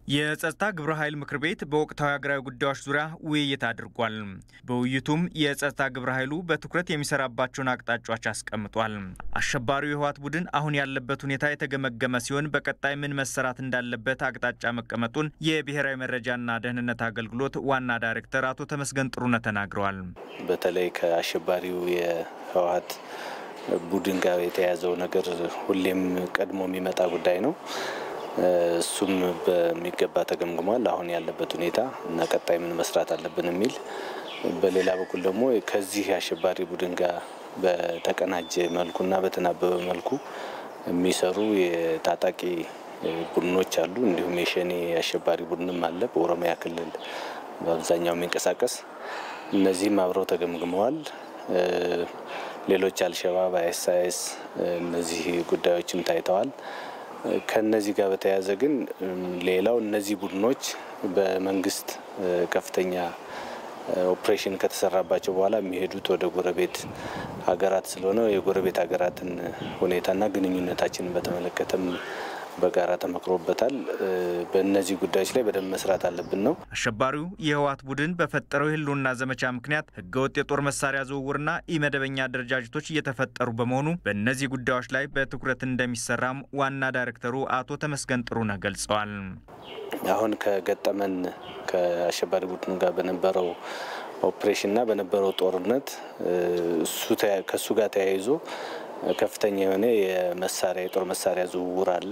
የጸጥታ ግብረ ኃይል ምክር ቤት በወቅታዊ ሀገራዊ ጉዳዮች ዙሪያ ውይይት አድርጓል። በውይይቱም የጸጥታ ግብረ ኃይሉ በትኩረት የሚሰራባቸውን አቅጣጫዎች አስቀምጧል። አሸባሪው የህወሓት ቡድን አሁን ያለበት ሁኔታ የተገመገመ ሲሆን በቀጣይ ምን መሰራት እንዳለበት አቅጣጫ መቀመጡን የብሔራዊ መረጃና ደህንነት አገልግሎት ዋና ዳይሬክተር አቶ ተመስገን ጥሩነህ ተናግረዋል። በተለይ ከአሸባሪው የህወሓት ቡድን ጋር የተያያዘው ነገር ሁሌም ቀድሞ የሚመጣ ጉዳይ ነው። እሱም በሚገባ ተገምግሟል። አሁን ያለበት ሁኔታ እና ቀጣይ ምን መስራት አለብን የሚል በሌላ በኩል ደግሞ ከዚህ አሸባሪ ቡድን ጋር በተቀናጀ መልኩና በተናበበ መልኩ የሚሰሩ የታጣቂ ቡድኖች አሉ። እንዲሁም የሸኔ አሸባሪ ቡድንም አለ በኦሮሚያ ክልል በአብዛኛው የሚንቀሳቀስ እነዚህም አብረው ተገምግመዋል። ሌሎች አልሸባብ፣ አይኤስአይኤስ እነዚህ ጉዳዮችም ታይተዋል። ከነዚህ ጋር በተያያዘ ግን ሌላው እነዚህ ቡድኖች በመንግስት ከፍተኛ ኦፕሬሽን ከተሰራባቸው በኋላ የሚሄዱት ወደ ጎረቤት ሀገራት ስለሆነ የጎረቤት ሀገራትን ሁኔታና ግንኙነታችንን በተመለከተም በጋራ ተመክሮበታል። በእነዚህ ጉዳዮች ላይ በደንብ መስራት አለብን ነው። አሸባሪው የህወሓት ቡድን በፈጠረው የህልውና ዘመቻ ምክንያት ህገወጥ የጦር መሳሪያ ዝውውርና ኢመደበኛ አደረጃጀቶች እየተፈጠሩ በመሆኑ በእነዚህ ጉዳዮች ላይ በትኩረት እንደሚሰራም ዋና ዳይሬክተሩ አቶ ተመስገን ጥሩነህ ገልጸዋል። አሁን ከገጠመን ከአሸባሪ ቡድኑ ጋር በነበረው ኦፕሬሽንና በነበረው ጦርነት ከእሱ ጋር ተያይዞ ከፍተኛ የሆነ የመሳሪያ የጦር መሳሪያ ዝውውር አለ።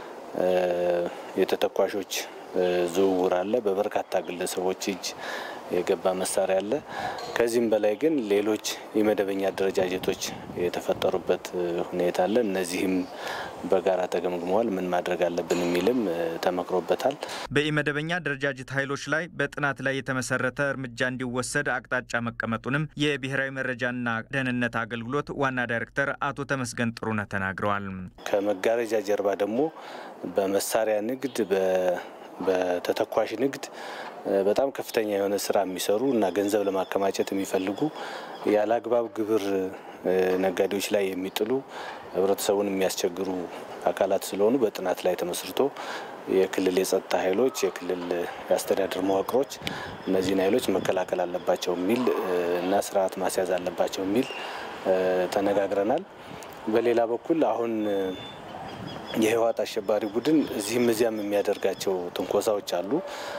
የተተኳሾች ዝውውር አለ። በበርካታ ግለሰቦች እጅ የገባ መሳሪያ አለ። ከዚህም በላይ ግን ሌሎች የመደበኛ አደረጃጀቶች የተፈጠሩበት ሁኔታ አለ። እነዚህም በጋራ ተገምግመዋል። ምን ማድረግ አለብን የሚልም ተመክሮበታል። በኢመደበኛ አደረጃጀት ኃይሎች ላይ በጥናት ላይ የተመሰረተ እርምጃ እንዲወሰድ አቅጣጫ መቀመጡንም የብሔራዊ መረጃና ደህንነት አገልግሎት ዋና ዳይሬክተር አቶ ተመስገን ጥሩነህ ተናግረዋል። ከመጋረጃ ጀርባ ደግሞ በመሳሪያ ንግድ በተተኳሽ ንግድ በጣም ከፍተኛ የሆነ ስራ የሚሰሩ እና ገንዘብ ለማከማቸት የሚፈልጉ ያለ አግባብ ግብር ነጋዴዎች ላይ የሚጥሉ ህብረተሰቡን የሚያስቸግሩ አካላት ስለሆኑ በጥናት ላይ ተመስርቶ የክልል የጸጥታ ኃይሎች፣ የክልል የአስተዳደር መዋቅሮች እነዚህን ኃይሎች መከላከል አለባቸው የሚል እና ስርዓት ማስያዝ አለባቸው የሚል ተነጋግረናል። በሌላ በኩል አሁን የህወሓት አሸባሪ ቡድን እዚህም እዚያም የሚያደርጋቸው ትንኮሳዎች አሉ።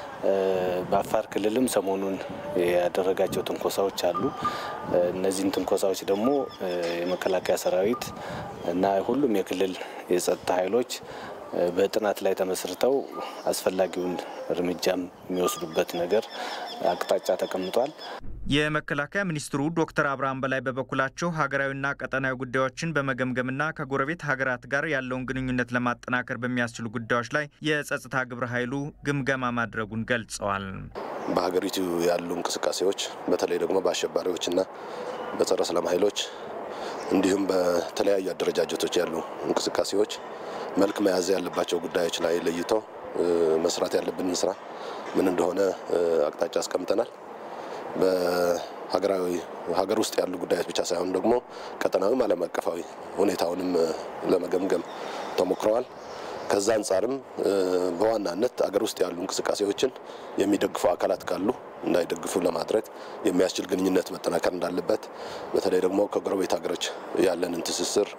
በአፋር ክልልም ሰሞኑን ያደረጋቸው ትንኮሳዎች አሉ። እነዚህን ትንኮሳዎች ደግሞ የመከላከያ ሰራዊት እና ሁሉም የክልል የጸጥታ ኃይሎች በጥናት ላይ ተመስርተው አስፈላጊውን እርምጃም የሚወስዱበት ነገር አቅጣጫ ተቀምጧል። የመከላከያ ሚኒስትሩ ዶክተር አብርሃም በላይ በበኩላቸው ሀገራዊና ቀጠናዊ ጉዳዮችን በመገምገምና ከጎረቤት ሀገራት ጋር ያለውን ግንኙነት ለማጠናከር በሚያስችሉ ጉዳዮች ላይ የጸጥታ ግብረ ኃይሉ ግምገማ ማድረጉን ገልጸዋል። በሀገሪቱ ያሉ እንቅስቃሴዎች በተለይ ደግሞ በአሸባሪዎችና በጸረ ሰላም ኃይሎች እንዲሁም በተለያዩ አደረጃጀቶች ያሉ እንቅስቃሴዎች መልክ መያዝ ያለባቸው ጉዳዮች ላይ ለይቶ መስራት ያለብንን ስራ ምን እንደሆነ አቅጣጫ አስቀምጠናል። በሀገራዊ ሀገር ውስጥ ያሉ ጉዳዮች ብቻ ሳይሆን ደግሞ ቀጠናዊም ዓለም አቀፋዊ ሁኔታውንም ለመገምገም ተሞክረዋል። ከዛ አንጻርም በዋናነት አገር ውስጥ ያሉ እንቅስቃሴዎችን የሚደግፉ አካላት ካሉ እንዳይደግፉ ለማድረግ የሚያስችል ግንኙነት መጠናከር እንዳለበት፣ በተለይ ደግሞ ከጎረቤት ሀገሮች ያለንን ትስስር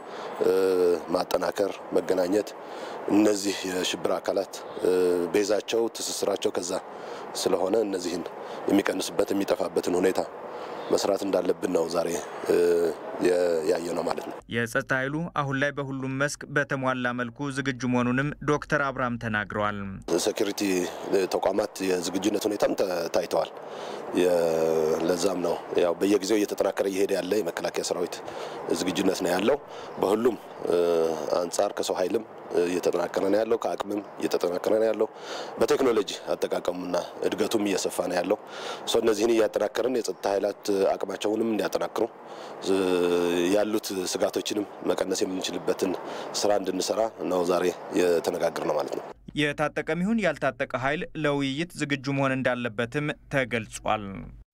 ማጠናከር፣ መገናኘት እነዚህ የሽብር አካላት ቤዛቸው ትስስራቸው ከዛ ስለሆነ እነዚህን የሚቀንስበት የሚጠፋበትን ሁኔታ መስራት እንዳለብን ነው ዛሬ ያየ ነው ማለት ነው። የጸጥታ ኃይሉ አሁን ላይ በሁሉም መስክ በተሟላ መልኩ ዝግጁ መሆኑንም ዶክተር አብርሃም ተናግረዋል። ሴኩሪቲ ተቋማት የዝግጁነት ሁኔታም ታይተዋል። ለዛም ነው ያው በየጊዜው እየተጠናከረ እየሄደ ያለ የመከላከያ ሰራዊት ዝግጁነት ነው ያለው። በሁሉም አንጻር ከሰው ኃይልም እየተጠናከረ ነው ያለው፣ ከአቅምም እየተጠናከረ ነው ያለው። በቴክኖሎጂ አጠቃቀሙና እድገቱም እየሰፋ ነው ያለው። እነዚህን እያጠናከርን የጸጥታ ኃይላት አቅማቸውንም እንዲያጠናክሩ ያሉት ስጋቶችንም መቀነስ የምንችልበትን ስራ እንድንሰራ ነው ዛሬ የተነጋገር ነው ማለት ነው። የታጠቀም ይሁን ያልታጠቀ ኃይል ለውይይት ዝግጁ መሆን እንዳለበትም ተገልጿል።